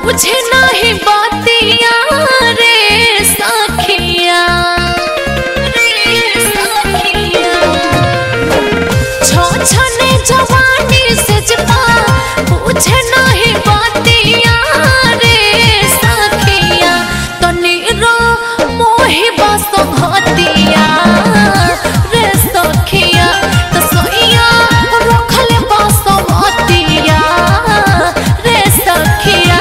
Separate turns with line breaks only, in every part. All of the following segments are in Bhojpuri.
बुझे नाही बातिया रे सखिया रे सखिया छो छने जवानी से जपा बुझे नाही बातिया रे सखिया तनी रो मोहि बस घतिया रे सखिया त सोइया रखले बस घतिया रे सखिया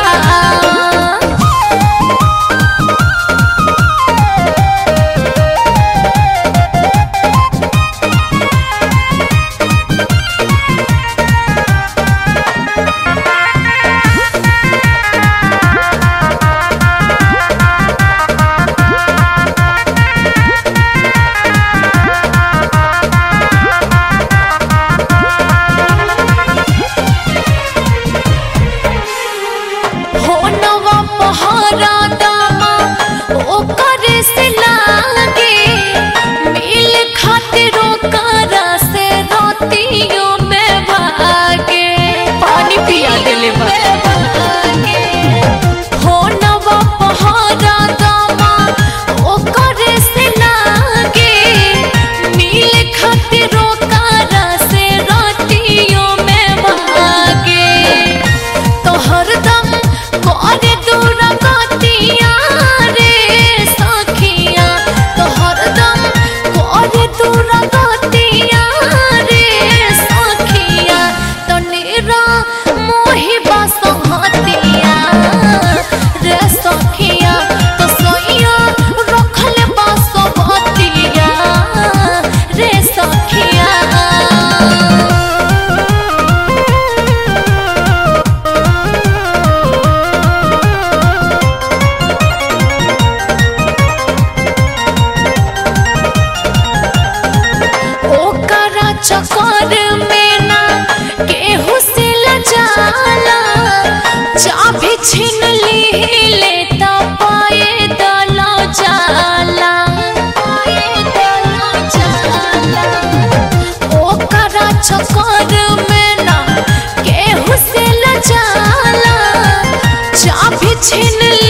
हो नवा पहारा दामा ओकर से लागे मिल खातिर ओकर से रातियों में भागे पानी पिया देले हो नवा पहारा दामा ओकर से लागे मिल खातिर ओकर से रातियों में भागे तो हरदम करे दूर गतिया रे सखिया तो हरदम करे दूर गतिया रे सखिया तो निरा मोहि बस हतिया रे सखिया तो सोइया रखले बस हतिया रे सखिया ओकरा चक्कर में ना केहू से लजाला चाबी छीन ली ले त पाए दलो जाला पाए दलो जाला ओकरा चक्कर में ना केहू से लजाला चाबी छीन